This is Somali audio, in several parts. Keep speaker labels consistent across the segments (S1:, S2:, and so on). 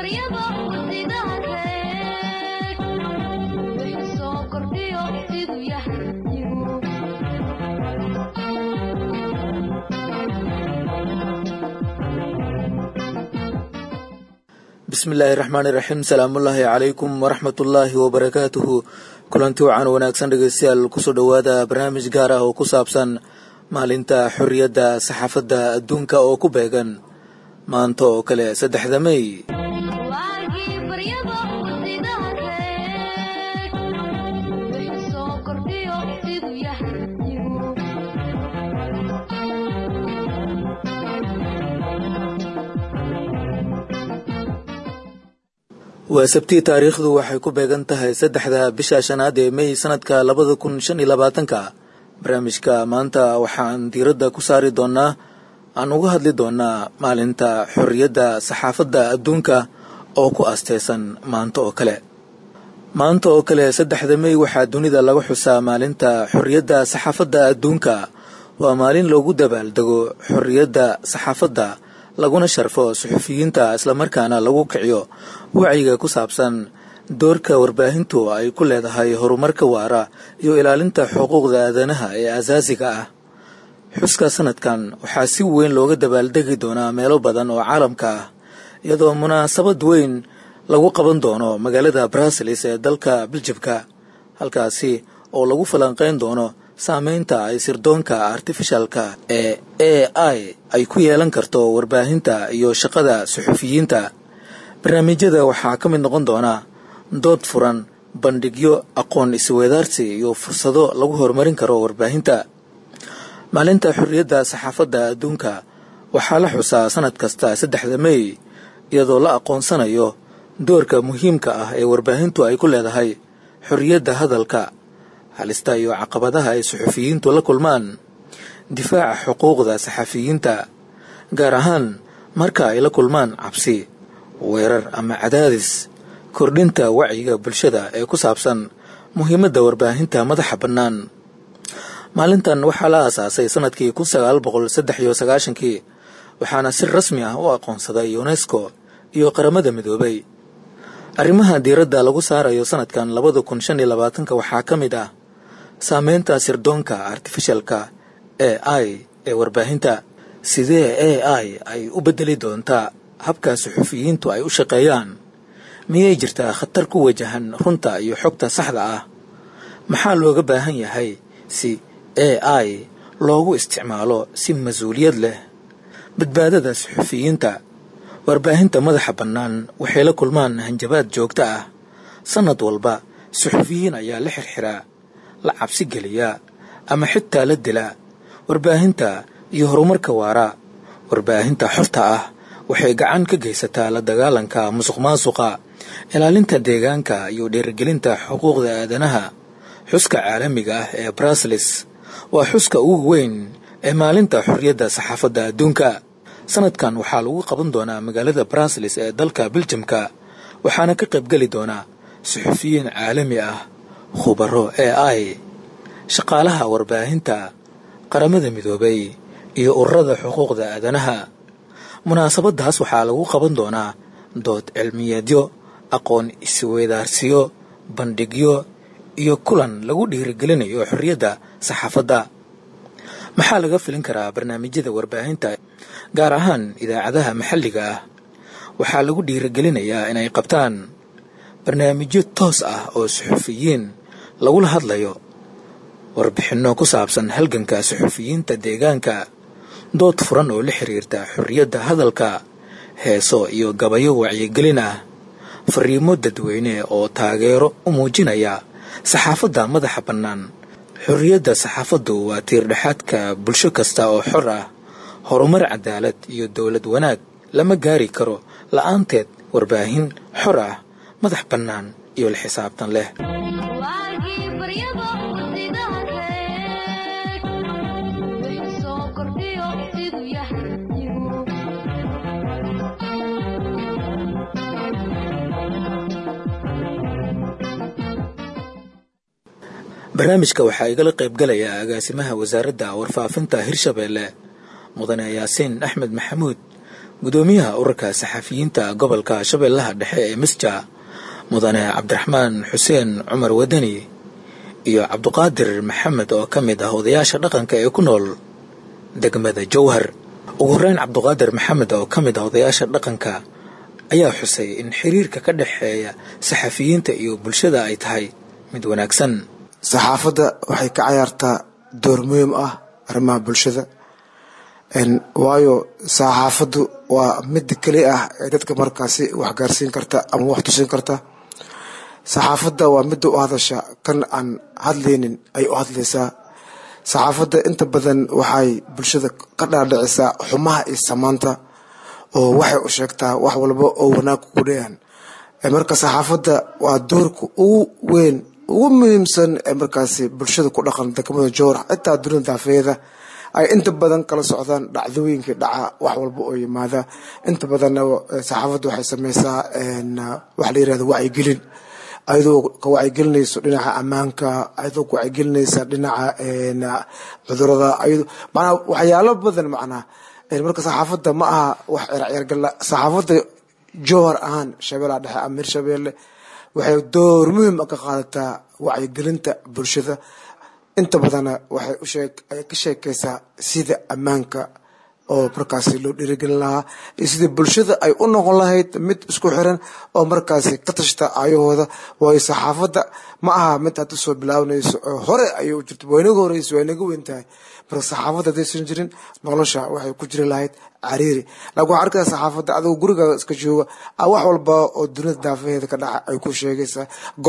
S1: bismillaahi raxmaani raxiim salaamullaahi calaykum waraxmatullaahi wabarakaatuhu kulanti wacan wanaagsan dhegeystayaal kusoo dhowaada barnaamij gaar ah oo ku saabsan maalinta xorriyadda saxaafadda adduunka oo ku beegan maanta oo kale saddexda mey waa sabtii taariikhdu waxay ku beegan tahay saddexda bisha shanaad ee mey sanadka labada kun shan iyo labaatanka barnaamijka maanta waxaan diiradda ku saari doonaa aan uga hadli doonaa maalinta xorriyadda saxaafadda adduunka oo ku asteysan maanta oo kale maanta oo kale saddexda mey waxaa dunida laga xusaa maalinta xorriyadda saxaafadda adduunka waa maalin loogu dabaaldego xorriyadda saxaafadda laguna sharfo suxufiyiinta islamarkaana lagu kiciyo wacyiga ku saabsan doorka warbaahintu ay ku leedahay horumarka waara iyo ilaalinta xuquuqda aadanaha ee asaasiga ah xuska sanadkan waxaa si weyn looga dabaaldegi doonaa meelo badan oo caalamka ah iyadoo munaasabad weyn lagu qaban doono magaalada bruseles ee dalka biljibka halkaasi oo lagu falanqeyn doono saameynta ay sirdoonka artifishalka ee a i ay ku yeelan karto warbaahinta iyo shaqada suxufiyiinta barnaamijyada waxaa ka mid noqon doona dood furan bandhigyo aqoon isweedaarsi iyo fursado lagu horumarin karo warbaahinta maalinta xorriyadda saxaafadda adduunka waxaa la xusaa sanad kasta saddexda mey iyadoo la aqoonsanayo doorka muhiimka ah ee warbaahintu ay ku leedahay xorriyadda hadalka halista iyo caqabadaha ay suxufiyiintu la kulmaan difaaca xuquuqda saxafiyiinta gaar ahaan marka ay la kulmaan cabsi weerar ama cadaadis kordhinta wacyiga bulshada ee ku saabsan muhiimadda warbaahinta madaxa bannaan maalintan waxaa la aasaasay sanadkii kun sagaal boqol saddex iyo sagaashankii waxaana si rasmi ah u aqoonsaday unesco iyo qaramada midoobay arrimaha diiradda lagu saarayo sanadkan labada kun shan iyo labaatanka waxaa ka mid ah saameynta sirdoonka artifishalka ee i ee warbaahinta sidee a i ay u beddeli doontaa habka suxufiyiintu ay u shaqeeyaan miyay jirtaa khatar ku wajahan runta iyo xogta saxda ah maxaa looga baahan yahay si a i loogu isticmaalo si mas-uuliyad leh badbaadada suxufiyiinta warbaahinta madaxa bannaan waxay la kulmaan hanjabaad joogto ah sannad walba suxufiyiin ayaa la xirxiraa la cabsi geliyaa ama xitaa la dilaa warbaahinta iyo horumarka waara warbaahinta xorta ah waxay gacan ka geysataa la dagaalanka musuq maasuqa ilaalinta deegaanka iyo dhiirigelinta xuquuqda aadanaha xuska caalamiga ah ee bruseles waa xuska ugu weyn ee maalinta xorriyadda saxaafadda adduunka sanadkan waxaa lagu qaban doonaa magaalada bruseles ee dalka biljamka waxaana ka qaybgeli doonaa suxufiyiin caalami ah khubaro e i shaqaalaha warbaahinta qaramada midoobay iyo ururada xuquuqda aadanaha munaasabadaas waxaa lagu qaban doonaa dood cilmiyeedyo aqoon isweydaarsiyo bandhigyo iyo kulan lagu dhiirigelinayo xorriyadda saxaafadda maxaa laga filin karaa barnaamijyada warbaahinta gaar ahaan idaacadaha maxalliga ah waxaa lagu dhiirigelinayaa inay qabtaan barnaamijyo toos ah oo suxufiyiin lagula hadlayo warbixinno ku saabsan halganka suxufiyiinta deegaanka dood furan oo la xiriirta xorriyadda hadalka heeso iyo gabayo wacyigelin ah fariimo dadweyne oo taageero u muujinaya saxaafadda madaxa bannaan xorriyadda saxaafaddu waa tiirdhexaadka bulsho kasta oo xor ah horumar cadaalad iyo dowlad wanaag lama gaari karo la'aanteed warbaahin xor ah madax bannaan iyo la xisaabtan leh barnaamijka waxaa igala qaybgalaya agaasimaha wasaaradda warfaafinta hirshabeelle mudane yaasiin axmed maxamuud gudoomiyaha ururka saxafiyiinta gobolka shabeellaha dhexe ee misja mudane cabdiraxmaan xuseen cumar wadani iyo cabduqaadir maxamed oo ka mid ah odayaasha dhaqanka ee ku nool degmada jowhar ugu horeyn cabduqaadir maxamed oo ka mid ah odayaasha dhaqanka ayaa xusay in xiriirka ka dhexeeya saxafiyiinta iyo bulshada ay tahay mid wanaagsan
S2: saxaafadda waxay ka cayaartaa door muhiim ah arrimaha bulshada waayo saxaafaddu waa midda keli ah ee dadka markaasi wax gaarsiin karta ama wax tusin karta saxaafadda waa midda u hadasha kan aan hadlaynin ay u hadlaysaa saxaafadda inta badan waxay bulshada ka dhaadhicisaa xumaha iyo samaanta oo waxay u sheegtaa wax walba oo wanaag ku dheehan marka saxaafadda waa doorka ugu weyn ugu muhiimsan ee markaasi bulshada ku dhaqan degmada jowr xitaa dunida daafeeda ay inta badan kala socdaan dhacdooyinkii dhaca wax walba oo yimaada inta badanna saxaafadda waxay sameysaa waxa la yirahda wacyigelin ayadoo ka wacyigelinayso dhinaca ammaanka ayadoo ka wacyigelinaysa dhinaca cudurada ayadoo macnaa waxyaalo badan macnaa marka saxaafadda ma aha wax ciyaargala saxaafadda jowhar ahaan shabeellaha dhexe amiir shabeelle waxay door muhiim ka qaadataa wacyigelinta bulshada inta badanna waxay usheeg ay ka sheekaysaa sida ammaanka oo markaasi loo dhiirigelin lahaa iyo sidii bulshada ay u noqon lahayd mid isku xiran oo markaasi ka tashta ayahooda waayo saxaafadda ma aha mid aad usoo bilaabanayso oo hore ayay u jirto waa inaga horeyso waa inaga weyn tahay marka saxaafadda haddaysan jirin nolosha waxay ku jiri lahayd cariiri laakiin waxaa arkaya saxaafadda adigo gurigaaga iska jooga wax walba oo dunida daafaheeda ka dhaca ay ku sheegaysaa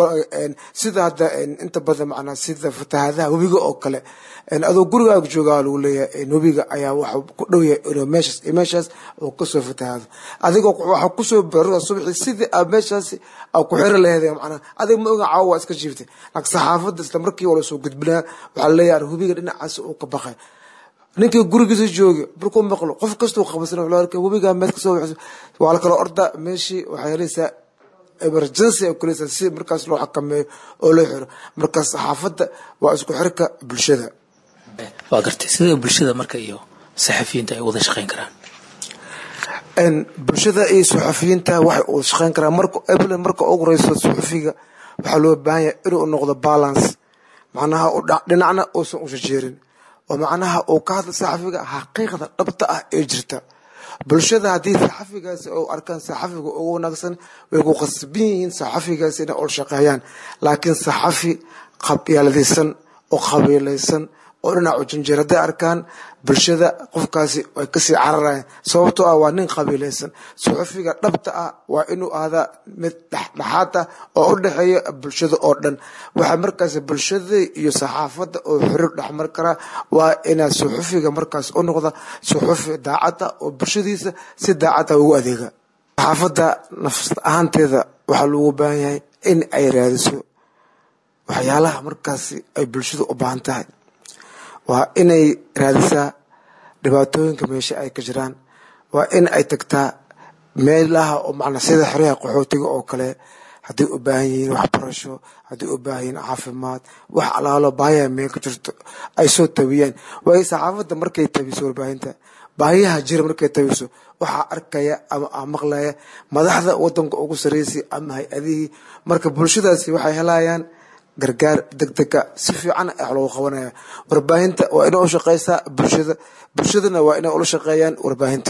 S2: sida hadda inta badan macnaa sida fatahaadaha webiga oo kale adoo gurigaaga joogaa lagu leeyahay webiga ayaa waxa ku dhow yahay inuu meeshaas iyo meeshaas uu kasoo fatahaado adigoo waxa kusoo barada subaxii sidii aad meeshaasi aa ku xiri laheed macnaa adiga ma oga caawa waa iska jiiftay laakiin saxaafadda isla markii waa lasoo gudbinaa waxaa leeyahay webiga dhinacaas uu ka baqay ninkii gurigiisa jooga markuu maqlo qof kastuu qabsan wuxuu arkay webigaa meed kasoo waxayso waa la kala orda meeshii waxay helaysaa emergency ay kulaysaa si markaas loo xakameeyo oo loo xiro markaas saxaafadda waa isku xirka bulshada
S1: waa gartay sida bulshada marka iyo saxafiyiinta ay wada shaqeyn karaan
S2: bulshada iyo saxafiyiinta waxay wada shaqeyn karaan marka eblen marka ugu horeyso saxafiga waxaa loo baahan yahay inuu noqdo balance macnaha dhinacna uusan ushajeerin oo macnaha uu ka hadla saxafiga xaqiiqda dhabta ah ee jirta bulshada haddii saxafigaasi oo arkaan saxafiga ugu wanaagsan way ku qasbin yihiin saxafigaasi inay ol shaqeeyaan laakiin saxafi qabyaaladaysan oo qabiilaysan oo dhinacu janjeer hadday arkaan bulshada qofkaasi way kasii cararayaan sababtoo ah waa nin qabiilaysan saxafiga dhabta ah waa inuu ahdaa mid dhexdhexaad ah oo u dhexeeya bulshada oo dhan waxaa markaas bulshada iyo saxaafadda oo xiriir dhexmar karaa waa inaa saxafiga markaas u noqda saxafi daacad ah oo bulshadiisa si daacad ah ugu adeega saxaafadda nafs ahaanteeda waxaa loogu baahan yahay in ay raadiso waxyaalaha markaasi ay bulshada u baahan tahay waa inay raadisaa dhibaatooyinka meesha ay ka jiraan waa in ay tagtaa meelaha oo macnaa sida xeryaha qaxootiga oo kale hadday u baahan yihiin waxbarasho hadday u baahan yihiin caafimaad wax alaalo baahiyaha meel ka jirto ay soo tabiyaan waayo saxaafadda markay tabiso warbaahinta baahiyaha jira markay tabiso waxaa arkaya ama a maqlaya madaxda wadanka ugu sarreysay ama hay-adihii marka bulshadaasi waxay helayaan gargaar degdega si fiican wax loogu qabanaya warbaahinta waa inay u shaqeysaa bulshada bulshadana waa inay ula shaqeeyaan warbaahinta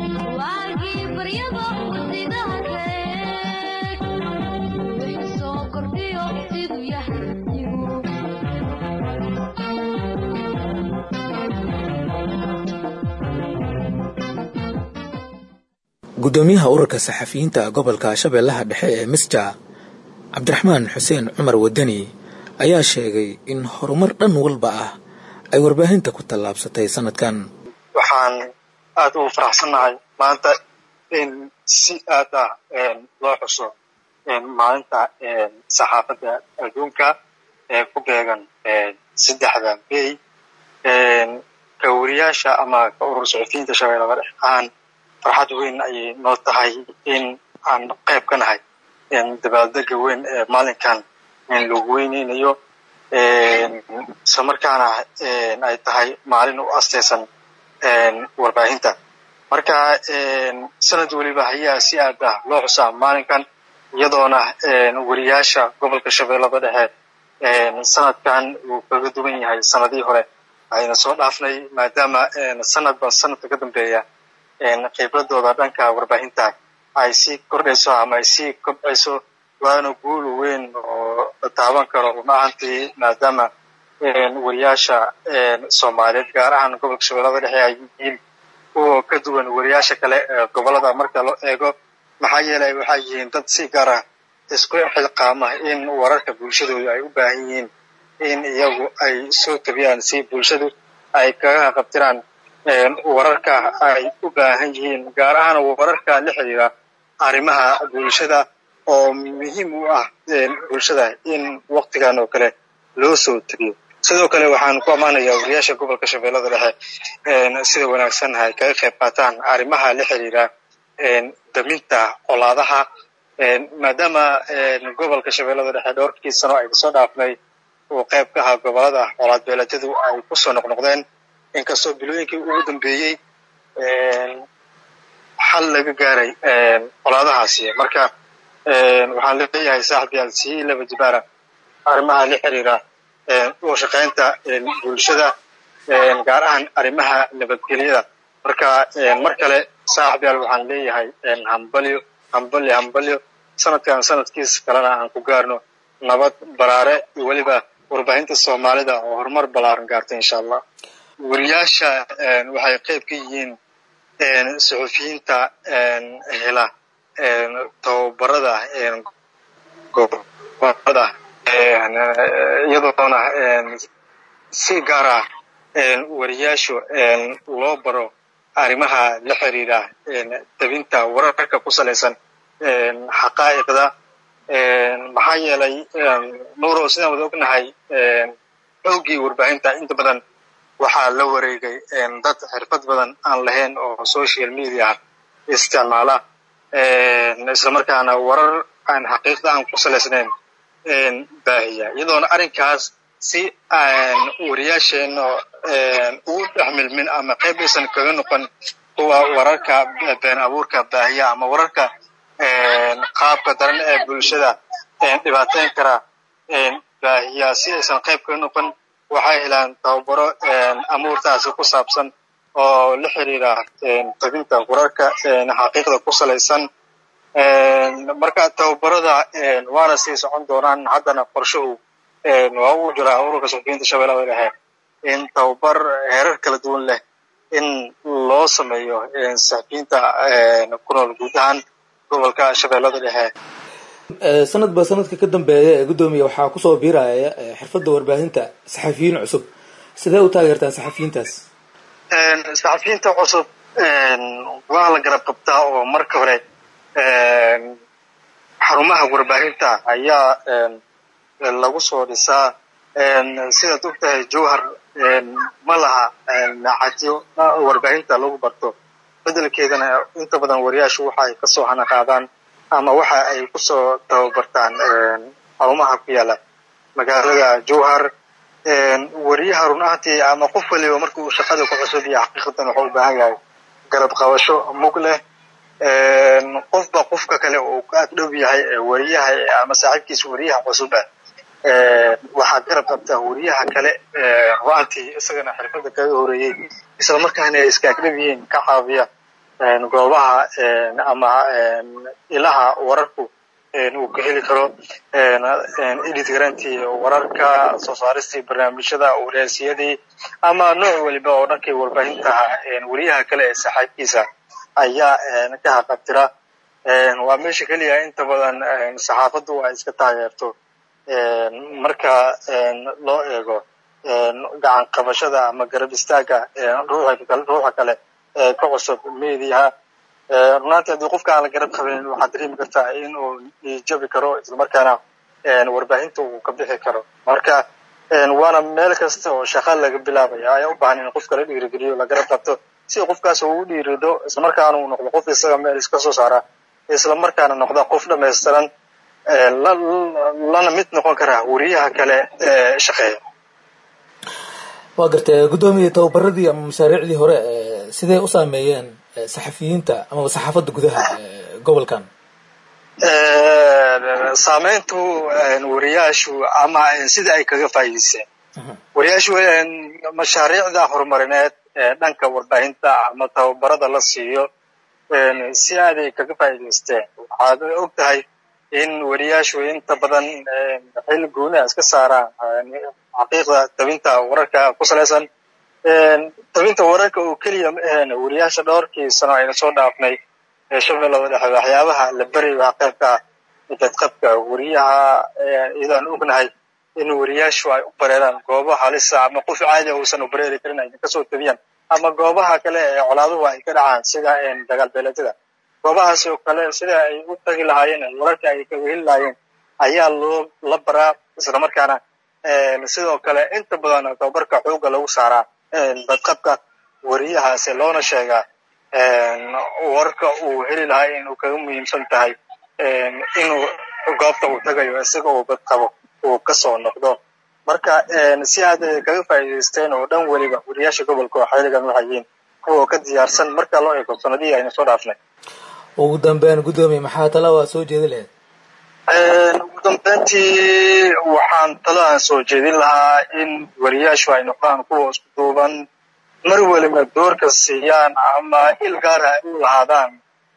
S1: gudoomiyaha ururka saxafiyiinta gobolka shabeellaha dhexe ee misja cabdiraxmaan xuseen cumar wadani ayaa sheegay in horumar dhan walba ah ay warbaahinta ku tallaabsatay sanadkan
S3: waxaan aada ugu faraxsannahay maanta in si aad ah loo xuso maalinta saxaafadda adduunka ee ku beegan saddexda may ka wariyaasha ama ka urur saxufiyiinta shabeellada dhex ahaan farxad weyn ayay noo tahay in aan qayb ka nahay dabaaldega weyn ee maalinkan lagu weyneynayo isla markaana ay tahay maalin u asteysan warbaahinta marka sanad weliba ayaa si aad ah loo xusaa maalinkan iyadoona weriyaasha gobolka shabeellada dhexe sanadkan uu kaga duwan yahay sanadihii hore ayna soo dhaafnay maadaama sanadba sanadka ka dambeeya khibradooda dhanka warbaahinta ay sii kordhayso ama ay sii kobcayso waana guul weyn oo taaban karo run ahantii maadaama weriyaasha soomaaliyeed gaar ahaan gobolka shabeellada dhexe ay yihiin kuwa ka duwan weriyaasha kale ee gobolada marka loo eego maxaa yeelay waxay yihiin dad si gaar ah isku xilqaama in wararka bulshadooda ay u baahan yihiin in iyagu ay soo tabiyaan si bulshadu ay kaga qabtiraan wararka ay u baahan yihiin gaar ahaan wararka la xiriira arrimaha bulshada oo muhiim u ah bulshada in waktigan oo kale loo soo tabiyo sidoo kale waxaan ku ammaanayaa wariyaasha gobolka shabeellada dhexe sida wanaagsan ay kaga qayb qaataan arrimaha la xiriira daminta colaadaha maadaama gobolka shabeellada dhexe dhowrkii sano ay kasoo dhaafnay uu qayb ka ahaa gobolada colaad beeleedyadu ay kusoo noqnoqdeen inkastoo bilooyinkii ugu dambeeyey xal laga gaaray colaadahaasi marka waxaan leeyahay saaxib yaal sii laba jibaara arrimaha la xiriira uga shaqaynta bulshada gaar ahaan arrimaha nabadgelyada marka mar kale saaxib yaal waxaan leeyahay hambalyo hambalyo hambalyo sanadkan sanadkiis kalena aan ku gaarno nabad baraare iyo weliba warbaahinta soomaalida oo horumar ballaaran gaarta insha allah weriyaasha waxay qayb ka yihiin suxufiyiinta hela tababarada gobolada iyadoona si gaar ah weriyaashu loo baro arrimaha la xiriira tabinta wararka ku salaysan xaqaa'iqda maxaa yeelay nuuro sidaan wada ognahay xoogii warbaahinta inta badan waxaa la wareegay dad xirfad badan aan lahayn oo social media isticmaala islamarkaana warar aan xaqiiqda aan ku salaysnayn baahiya iyadoona arrinkaas si aan wariyaasheenna ugu dhex milmin ama qayb aysan kaga noqon kuwa wararka been abuurka baahiya ama wararka qaabka daran ee bulshada dhibaateyn kara baahiya si aysan qayb kaga noqon waxay helaan tababaro amuurtaasi ku saabsan oo la xiriira tabinta wararka xaqiiqda ku salaysan marka tababarada waana sii socon doonaan haddana qorshuhu waa uu jiraa ururka suxufiyiinta shabeellada dhexe in tababar heerar kala duwan leh in loo sameeyo saxufiyiinta ku nool guud ahaan gobolka shabeellada dhexe
S1: sanadba sanadka ka dambeeya ee guddoomiya waxaa kusoo biiraya xirfadda warbaahinta saxafiyiin cusub sidee u taageertaa saxafiyiintaas
S3: saxafiyiinta cusub waa la garab qabtaa oo marka hore xarumaha warbaahinta ayaa lagu soo dhisaa sidaad og tahay jowhar ma laha cadyo warbaahinta lagu barto bedelkeedana inta badan wariyaashu waxa ay kasoo hana qaadaan ama waxa ay kusoo tababartaan xarumaha ku yaala magaalada jowhar wariyaha run ahantii ama qof waliba marka uu shaqada ku cusub iyo xaqiiqatan wuxuu u baahan yahay garab qabasho mug leh qofba qofka kale uu ka ag dhow yahay wariyaha ama saaxiibkiisa wariyaha cusub ah waxaa garab qabtaa wariyaha kale ru'aantii isagana xirfadda kaga horeeyey isla markaana iska ag dhow yihiin ka caawiya goobaha ama ilaha wararku uu ka heli karo edit garantii wararka soo saaristii barnaamijyada waraasiyadii ama nooc waliba oo dhankii warbaahintaha weriyaha kale ee saxaabkiisa ayaa ka haqabtira waa meesha keliya inta badan saxaafaddu ay iska taageerto marka loo eego gacan qabashada ama garab istaaga ruuxa kale ee ka cusub mediaha runaantii haddii qofka aan la garab qabanin waxaad dareemi kartaa in uu jabi karo islamarkaana warbaahinta uu ka bixi karo marka waana meel kasta oo shaqa laga bilaabaya ayaa u baahan in qofka la dhiirigeliyo la garab qabto si qofkaas uu u dhiirido islamarkaana uu noqdo qof isaga meel iska soo saara islamarkaana noqda qof dhamaystiran lana mid noqon kara wariyaha kale ee shaqeeya
S1: waa gartay guddoomiye tababaradii ama mashaariicdii hore sidee u saameeyeen saxafiyiinta amaba saxaafadda gudaha gobolkan
S3: saameyntu wariyaashu ama sida ay kaga faa'iideysteen wariyaashu mashaariicda horumarineed ee dhanka warbaahinta ama tababarada la siiyo si aaday kaga faa'iideysteen waxaad og tahay in wariyaashu inta badan xil gooniha iska saaraan xaqiiqda tabinta wararka ku salaysan tabinta wararka oo keliya ma ahayn wariyaasha dhowrkii sano ayna soo dhaafnay ee shabeellada dhexe waxyaabaha la beri waa qaybka dadqabka wariyaha iyadaan ognahay in wariyaashu ay u bareeraan goobaha halisa ama qof caadi uusan u bareeri karin ay kasoo tabiyaan ama goobaha kale ee colaaduhu ay ka dhacaan sida dagaal beeleedyada goobahaas oo kale sida ay u tagi lahaayeen wararka ay kaga heli lahaayeen ayaa loo la baraa islamarkaana sidoo kale inta badan tababarka xoogga lagu saaraa badqabka wariyahaasi loona sheegaa warka uu heli lahaa inuu kaga muhiimsan tahay inuu goobta uu tagayo isaga uu badqabo uu kasoo noqdo marka si aad kaga faa'iidaysteen oo dhan weliba wariyaasha gobolka oo xiligan waxay yihiin kuwa ka diyaarsan marka loo eego sanadihii aynu soo dhaafnay
S1: ugu dambeyn guddoomiye maxaa tala waa soo jeedi lahayd
S3: ugu dambeyntii waxaan talo aan soo jeedin lahaa in wariyaashu ay noqdaan kuwa isku duuban mar weliba doorka siiyaan ama il gaara ay u lahaadaan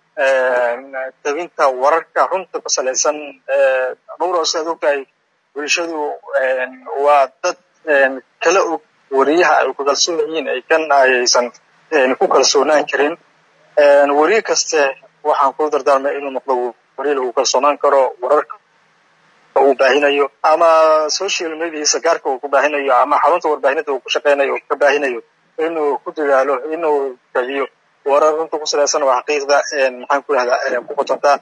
S3: tabinta wararka runta ku salaysan dhowr sidaad ogtahay bulshadu waa dad kala og wariyaha ay ku kalsoon yihiin ay kan ayaysan ku kalsoonaan karin wariye kaste waxaan ku dardaarmay inuu noqdo wariye lagu kalsoonaan karo wararka uu baahinayo ama social mediasa gaarka uu ku baahinayo ama xarunta warbaahinada uu ku shaqeynayo uu ka baahinayo inuu ku dadaalo inuu tabiyo warar runta ku salaysan oo xaqiiqda maxaan ku rahdaa ku qotontaa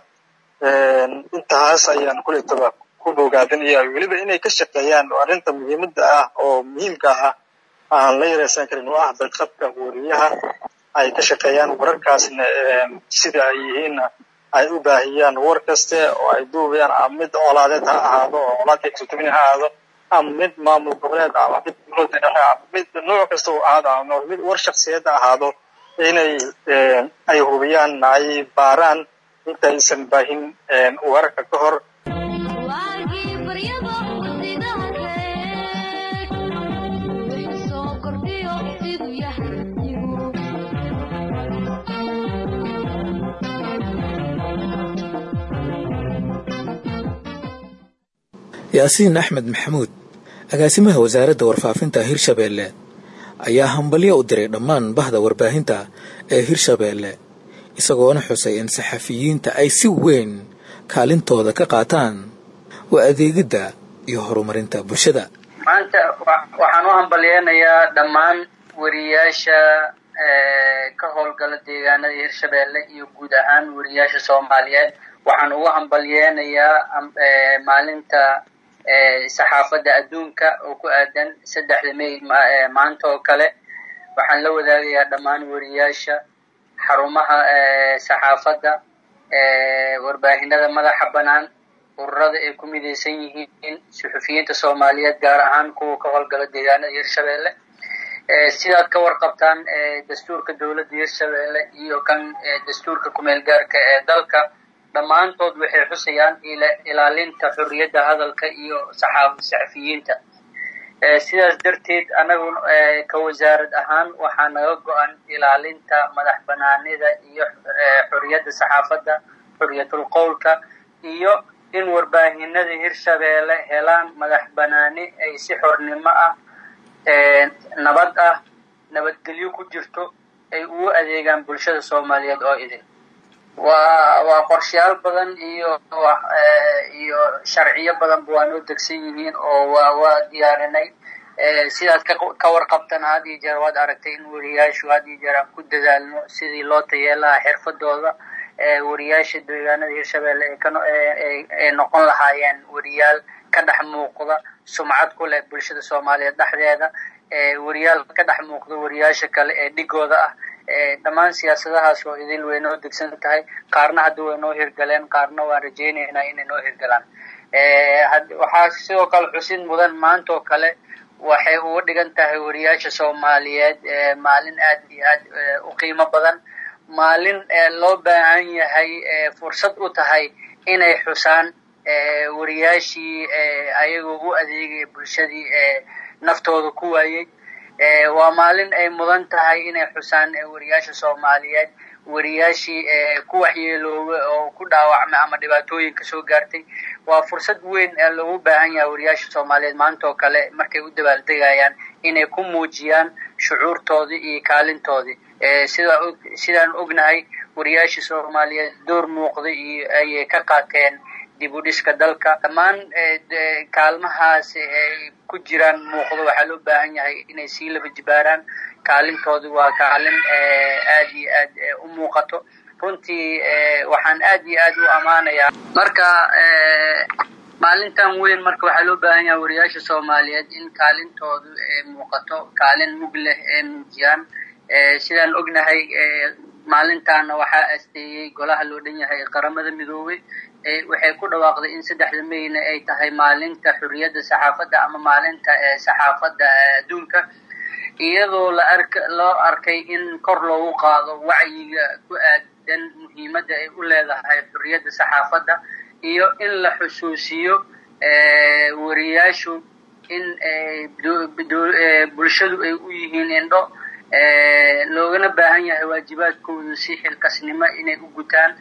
S3: intaas ayaan kuletaba ku bogaadinaya weliba inay ka shaqeeyaan arrinta muhiimadda ah oo muhiimka ah aan la yareysan karin oo ah badqabka wariyaha ay ka shaqeeyaan wararkaasna sida ay yihiinna ay u baahiyaan war kaste oo ay duubayaan ama mid colaadeed ha ahaado oo colaadka exutubin ha ahaado ama mid maamul goboleed ama mid dowladda dhexe ama mid nooc kasta uu ahaado ama mid war shaksiyeed ha ahaado inay ay hubiyaan ay baaraan intaysan baahin wararka ka hor
S1: yaasiin axmed maxamuud agaasimaha wasaaradda warfaafinta hirshabeelle ayaa hambalyo u diray dhammaan bahda warbaahinta ee hirshabeelle isagoona xusay in saxafiyiinta ay si weyn kaalintooda ka qaataan waa adeegidda iyo horumarinta bulshada
S4: maanta waxaan u hambalyeynayaa dhammaan wariyaasha ka howlgala deegaanada hirshabeelle iyo guud ahaan wariyaasha soomaaliyeed waxaan ugu hambalyeynayaa maalinta saxaafadda adduunka oo ku aadan saddexda may maanta oo kale waxaan la wadaagayaa dhammaan wariyaasha xarumaha saxaafadda warbaahinada madaxa bannaan ururada ay ku midaysan yihiin suxufiyiinta soomaaliyeed gaar ahaan kuwa ka howlgala deegaanada hirshabeelle sidaad ka warqabtaan dastuurka dowladda hirshabeelle iyo kan dastuurka kumeel gaarka ee dalka dhammaantood waxay xusayaan ilaalinta xorriyadda hadalka iyo saxafiyiinta sidaas darteed anagu ka wasaarad ahaan waxaa naga go-an ilaalinta madax banaanida iyo xorriyadda saxaafadda xorriyatul qowlka iyo in warbaahinada hirshabeelle helaan madax banaani ay si xornimo ah nabad ah nabadgelyo ku jirto ay ugu adeegaan bulshada soomaaliyeed oo idin waa waa qorshayaal badan iyo iyo sharciyo badanba waa noo degsan yihiin oo waa waa diyaarinay sidaad ka warqabtan had iyo jeer waad aragtay in wariyaashu had iyo jeer aan ku dadaalno sidii loo tayeelaha xirfadooda wariyaasha deegaanada hirshabeelle ay noqon lahaayeen wariyaal ka dhex muuqda sumcad ku leh bulshada soomaaliyeed dhexdeeda wariyaal ka dhex muuqda wariyaasha kale ee dhigooda ah dhammaan siyaasadahaas oo idil way noo degsan tahay qaarna hadda way noo hirgaleen qaarna waan rajaynaynaa inay noo hirgalaan waxaa sidoo kale xusid mudan maanta oo kale waxay uga dhigan tahay wariyaasha soomaaliyeed maalin aad iyo aad u qiimo badan maalin loo baahan yahay fursad u tahay inay xusaan wariyaashii ayagoo u adeegaya bulshadii naftooda ku waayey waa maalin ay mudan tahay inay xusaan wariyaasha soomaaliyeed wariyaashii ku waxyeelooba oo ku dhaawacmay ama dhibaatooyin kasoo gaartay waa fursad weyn ee loogu baahan yahay wariyaasha soomaaliyeed maanta oo kale markay u dabaaldegayaan inay ku muujiyaan shucuurtoodii iyo kaalintoodii sida sidaan ognahay wariyaasha soomaaliyeed door muuqday iyo ayay ka qaateen dib u dhiska dalka dhammaan kaalmahaas ay ku jiraan muuqdo waxaa loo baahan yahay inay sii laba jibaaraan kaalintoodi waa kaalin aad iyo aad u muuqato runtii waxaan aad iyo aad u ammaanayaa marka maalintan weyn marka waxaa loo baahan yahay wariyaasha soomaaliyeed in kaalintoodu muuqato kaalin mug leh ee muujiyaan sidaan ognahay maalintaana waxaa asteeyey golaha loo dhan yahay qaramada midoobay waxay ku dhawaaqday in saddexda mayna ay tahay maalinta xurriyadda saxaafadda ama maalinta saxaafadda adduunka iyadoo la ark loo arkay in kor loogu qaado wacyiga ku aadan muhiimadda ay u leedahay xurriyadda saxaafadda iyo in la xusuusiyo wariyaashu in bulshadu ay u yihiin indho loogana baahan yahay waajibaadkoodu si xilkasnimo inay u gutaan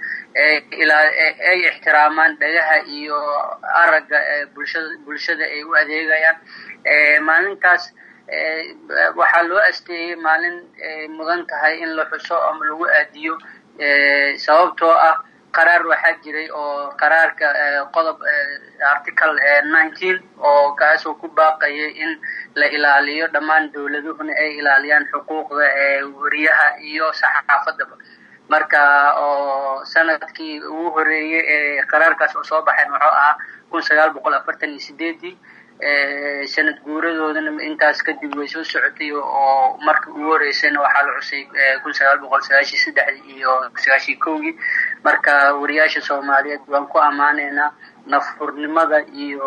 S4: ay ixtiraamaan dhagaha iyo aragga bulshada bulshada ay u adeegayaan maalintaas waxaa loo asteeyey maalin mudan tahay in la xuso ama lagu aadiyo sababtoo ah qaraar waxaa jiray oo qaraarka qodob article nineteen oo kaasoo ku baaqayay in la ilaaliyo dhammaan dowladuhuna ay ilaaliyaan xuquuqda wariyaha iyo saxaafadaba marka oo sanadkii ugu horeeyey ee qaraarkaas oo soo baxayn wuxuu ahaa kun sagaal boqol afartan iyo sideedii sanad guuradoodana intaas kadib way soo socotay oo markii ugu horeysayna waxaa la xusay kun sagaal boqol sagaashii saddexdii iyo sagaashii kowgii marka wariyaasha soomaaliyeed waan ku ammaanaynaa nafhurnimada iyo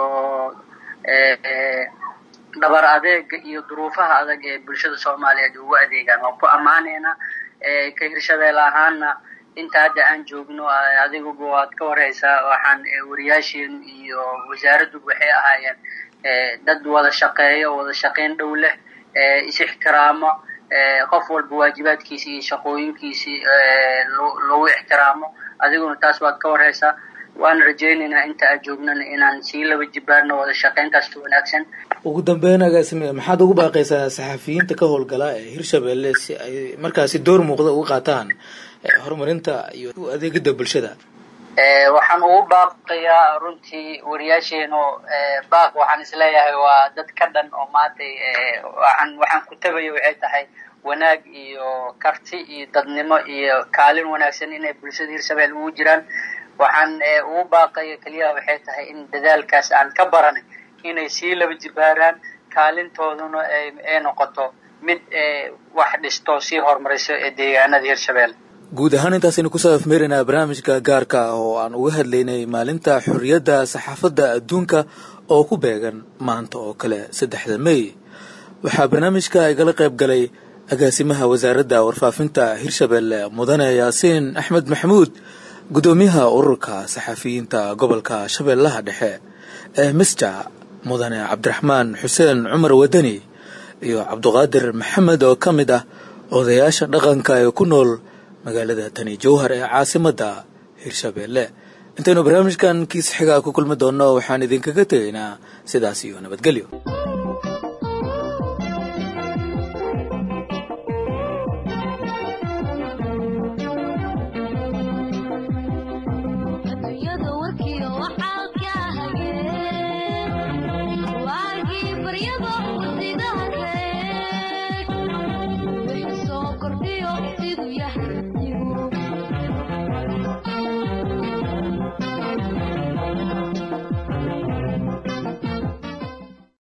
S4: dhabar adeega iyo duruufaha adag ee bulshada soomaaliyeed ugu adeegaan waan ku ammaanaynaa ka hirshabeel ahaana inta hadda aan joogno adiguba waad ka warhaysaa waxaan wariyaasheen iyo wasaaradduba waxay ahaayeen dad wada shaqeeya oo wada shaqayn dhow leh is ixtiraamo qof walba waajibaadkiisi iyo shaqooyinkiisii lagu ixtiraamo adiguna taas waad ka warhaysaa waan rajaynaynaa inta aad joognana inaan sii laba jibaarno wada shaqayntaasta wanaagsan
S1: ugu dambeyn agaasime maxaad ugu baaqaysaa saxafiyiinta ka howlgala ee hirshabelle si ay markaasi door muuqda uga qaataan horumarinta iyo adeegida bulshada
S4: waxaan ugu baaqayaa runtii wariyaasheenu baaq waxaan isleeyahay waa dad ka dhan oo maantay waxaan waxaan ku tabaya waxay tahay wanaag iyo karti iyo dadnimo iyo kaalin wanaagsan inay bulshada hirshabelle ugu jiraan waxaan ugu baaqaya keliya waxay tahay in dadaalkaas aan ka baranay inay sii laba jibaaraan kaalintooduna ay noqoto mid wax dhisto sii horumariso ee deegaanada hirshabelle
S1: guud ahaan intaasaynu kusoo afmeeraynaa barnaamijka gaarka ah oo aan uga hadlaynay maalinta xorriyadda saxaafadda adduunka oo ku beegan maanta oo kale saddexda mey waxaa barnaamijka igala qayb galay agaasimaha wasaaradda warfaafinta hirshabelle mudane yaasiin axmed maxamuud guddoomiyaha ururka saxafiyiinta gobolka shabeellaha dhexe ee misja mudane cabdiraxmaan xuseen cumar wadani iyo cabduqaadir maxamed oo ka mid ah odayaasha dhaqanka ee ku nool magaalada tani jowhar ee caasimadda hirshabelle intaynu barnaamijkan kiis xigaa ku kulmi doonno waxaan idinkaga tegaynaa sidaas iyo nabadgelyo